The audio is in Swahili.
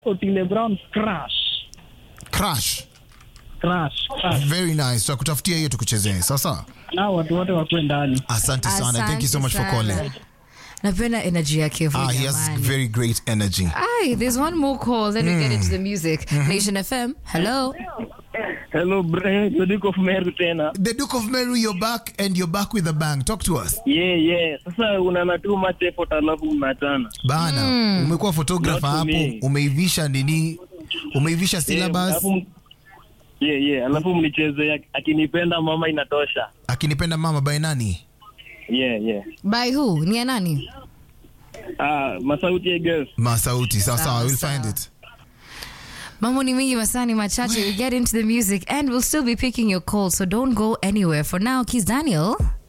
Otile Brown crash Crash. crash crash. Very nice. Tutakutafutia hiyo tukuchezee. Sawa sawa. Na watu wote wakwe ndani. Asante sana. Thank you so much for Asante calling. sana. napenda energy yake huyu Ah, he has jamani. very great energy. Aye, there's one more call then we get into the music nation fm hello Hello bre, the Duke of Meru tena. The Duke of Meru, you're back and you're back with a bang. Talk to us. Yeah, yeah. Sasa unana too much effort alafu mnachana. Bana, umekuwa photographer Not to hapo, me. umeivisha nini? Umeivisha Yeah, syllabus. alafu- Yeah, yeah. Alafu mnicheze akinipenda mama inatosha. Akinipenda mama by nani? Yeah, yeah. by who ni ya nani Ah, masauti ya girls. Masauti. Sawa sawa, Sawa, we'll sawa. find it. mambo ni mingi masani machache we get into the music and we'll still be picking your call so don't go anywhere for now kiss daniel